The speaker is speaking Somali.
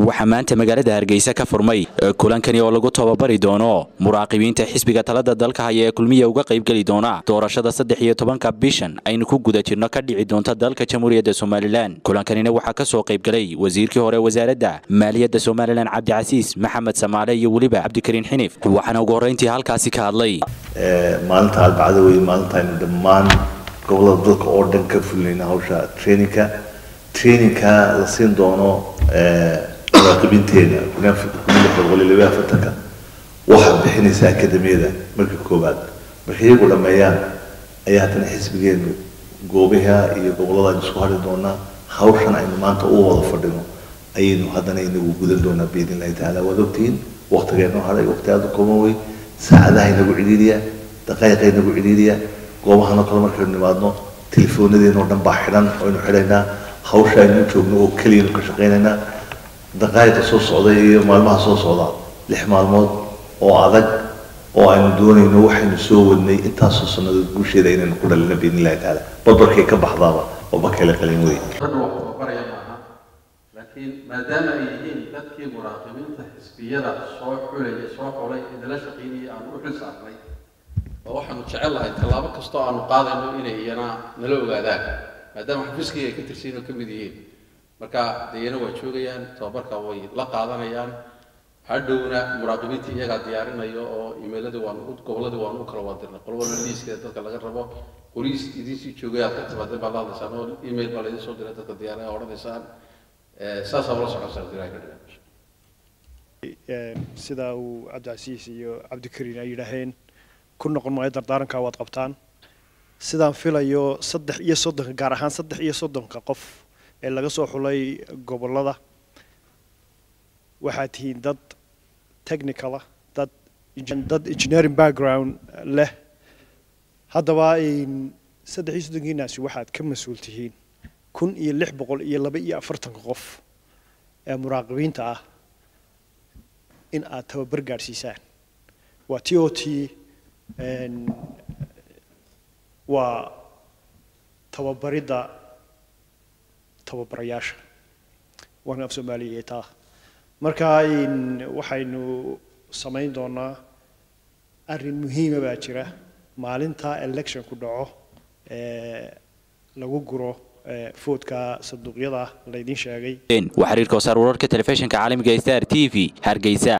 waxaa maanta magaalada hargeysa ka furmay kulankani oo lagu tababari doono muraaqibiinta xisbiga talada dalka haya ee kulmiya uga qaybgeli doona doorashada saddex iyo tobanka bishan aynu ku guda jirno ka dhici doonta dalka jamhuuriyadda somalilan kulankanina waxaa ka soo qaybgalay wasiirkii hore wasaaradda maaliyadda somalilan cabdicasiis maxamed samaale iyo weliba cabdikariin xinif waxaana ugu horreyntii halkaasi ka hadlay maalinta arbacada wey maalintaaynu dhammaan gobolada dalka oo dhan ka fulinayna hawsha traininka traininka la siin doono muraaqibiinteena boqoliyo afartanka waxaad bixinaysa akademiyada marka koowaad marka iyagu dhameeyaan ayaa haddana xisbigeenu goobaha iyo gobolada aynu isku hadhi doonaa hawshan aynu maanta u wada fadhino ayaynu haddana inagu gudan doonaa biidn illahi tacaala waad ogtihiin waqtigeenu hadhay waqti aada u kooban wey saacadaha inagu cidhiiriya daqaayiqa inagu cidhiiriya goobahan oo kale markaynu nimaadno telefoonadeenoo dhan baa xidhan aynu xidhaynaa hawsha aynu joogno oo keliyanu ka shaqaynaynaa daqaayiqa soo socda iyo maalmaha soo socda lix maalmood oo adag oo aynu doonayno waxaynu soo wadnay intaasoo sannadood guusheeda inaynu ku dhalino biidn illahi tacaala barbarkay ka baxdaaba oo bakayla qalin wey hadda wax barbaraya maaha laakiin maadaama ay yihiin dadkii muraaqibiinta xisbiyada soo xulaya soo xulay idala shaqaynayay aan u xil saarnay oo waxaanu jecel lahay tallaabo kastoo aanu qaadayno inay iyana nala ogaadaan maadaama xafiiskii ay ka tirsan oo ka mid yihiin marka dee iyana waa joogayaan tababarka way la qaadanayaan hadhowna muraaqibiintii iyagaa diyaarinayo oo imeeladii waan gobolladii waan u kala wadirnay qolwana liiskeeda dadka laga rabo qoriis idinsii joogay aad ka timaadeen baad la hadlaysaan oo email baa laydin soo diray dadka diyaaraya odhanaysaan saasaa ula socotaan diraa ka dhigan sida uu cabdicasiis iyo cabdikariin ay yidhaaheen ku noqon maayo dardaaranka waad qabtaan sidaan filayo saddex iyo soddonka gaar ahaan saddex iyo soddonka qof ee laga soo xulay gobollada waxaad tihiin dad technicalah dad dad engineering background leh haddaba saddex iyo soddonkiinaasi waxaad ka mas-uul tihiin kun iyo lix boqol iyo laba iyo afartanka qof ee muraaqibiinta ah in aad tababar gaadhsiisaan waa t o t waa tababaridda tababarayaasha waana af soomaaliya taa marka waxaynu samayn doonaa arrin muhiima baa jira maalinta election ku dhaco lagu guro foodka sanduuqyada laydin sheegay waa xiriirka wasaar wararka telefishinka caalamiga star t v hargeysa